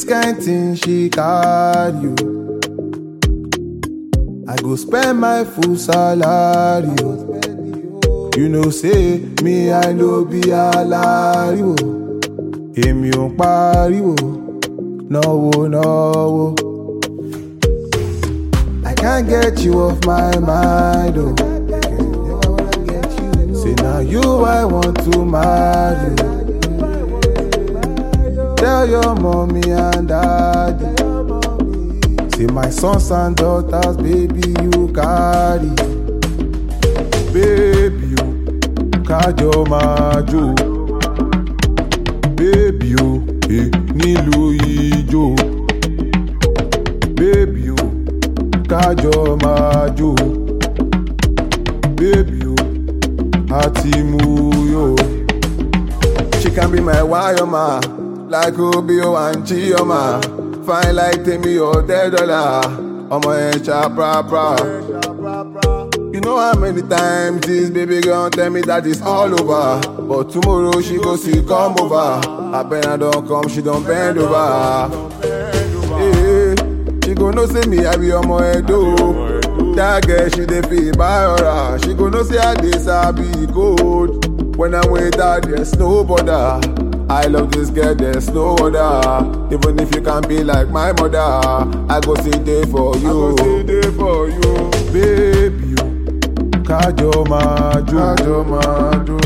This kind thing she carry you. I go spend my full salary. oh. You know say me I no be alariwo. Èmi ò ń pariwo, náwó náwó. I can't get you off my mind, oh. Say now you I want to marry. Tell your mommy and daddy. Say my sons and daughters, baby, you carry. Baby, you kájọ máa jó. Baby, o eh, nílùú ijó. Baby, o kájọ máa jó. Baby, o àti mú yó. She can be my wayoma, like Obio and Chioma. Fine like Temi or dead dollar. Ọmọ ẹ̀ ṣàprápra. You know how many times this baby girl tell me that it's all over. But tomorrow she go see come over. Abena don't come, she don't bend over. Hey, she go know say me I be ọmọ Edo. That girl she dey feel by She go know say I dey sabi code. When I'm with her, there's no bother. I love this girl, there's no other. Even if you can be like my mother, I go sit there for you. I go sit there for you, baby. you kájọ máa jó kájọ máa jó